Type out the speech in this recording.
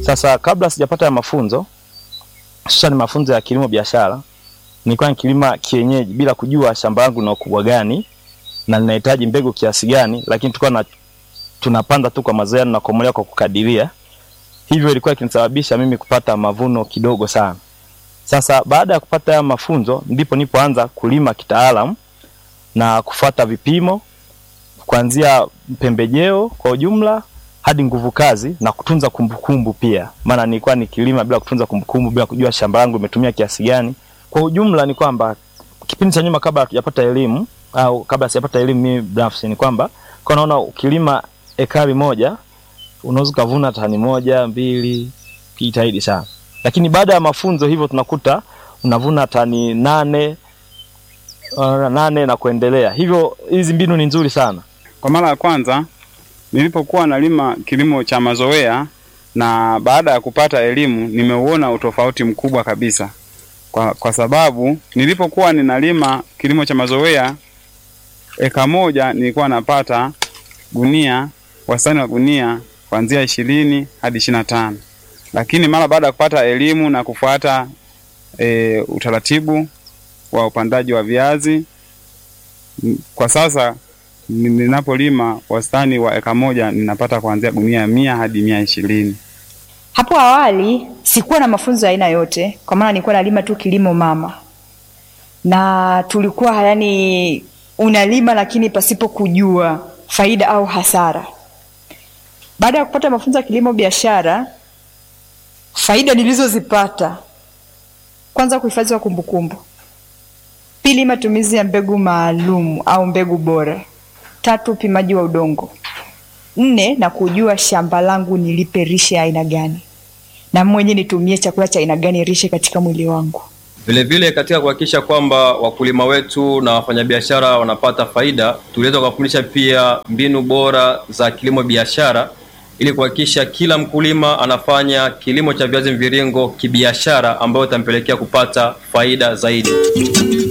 Sasa kabla sijapata ya mafunzo hususan mafunzo ya kilimo biashara, nilikuwa nikilima kienyeji bila kujua shamba langu lina ukubwa gani na linahitaji mbegu kiasi gani, lakini tulikuwa na tunapanda tu kwa mazoea na kukomelea kwa kukadiria. Hivyo ilikuwa ikinisababisha mimi kupata mavuno kidogo sana. Sasa baada ya kupata haya mafunzo ndipo nipoanza kulima kitaalamu na kufuata vipimo kuanzia pembejeo kwa ujumla hadi nguvu kazi na kutunza kumbukumbu pia, maana nilikuwa nikilima bila kutunza kumbukumbu, bila kujua shamba langu limetumia kiasi gani. Kwa ujumla ni kwamba kipindi cha nyuma, kabla hatujapata elimu au kabla sijapata elimu mimi binafsi, ni kwamba kwa naona ukilima ekari moja unaweza ukavuna tani moja mbili, kijitahidi sana, lakini baada ya mafunzo hivyo tunakuta unavuna tani nane uh, nane na kuendelea. Hivyo hizi mbinu ni nzuri sana. Kwa mara ya kwanza nilipokuwa nalima kilimo cha mazoea na baada ya kupata elimu nimeuona utofauti mkubwa kabisa. Kwa, kwa sababu nilipokuwa ninalima kilimo cha mazoea eka moja nilikuwa napata gunia wastani wa gunia kuanzia ishirini hadi ishirini na tano lakini mara baada ya kupata elimu na kufuata e, utaratibu wa upandaji wa viazi kwa sasa ninapolima wastani wa eka moja ninapata kuanzia gunia mia hadi mia ishirini. Hapo awali sikuwa na mafunzo ya aina yote, kwa maana nilikuwa nalima tu kilimo mama, na tulikuwa yani unalima lakini pasipo kujua faida au hasara. Baada ya kupata mafunzo ya kilimo biashara, faida nilizozipata, kwanza, kuhifadhi wa kumbukumbu; pili, matumizi ya mbegu maalum au mbegu bora; tatu, upimaji wa udongo; nne, na kujua shamba langu nilipe rishe ya aina gani na mwenye nitumie chakula cha aina gani rishe katika mwili wangu. Vilevile katika kuhakikisha kwamba wakulima wetu na wafanyabiashara wanapata faida, tuliweza kuwafundisha pia mbinu bora za kilimo biashara ili kuhakikisha kila mkulima anafanya kilimo cha viazi mviringo kibiashara, ambayo itampelekea kupata faida zaidi.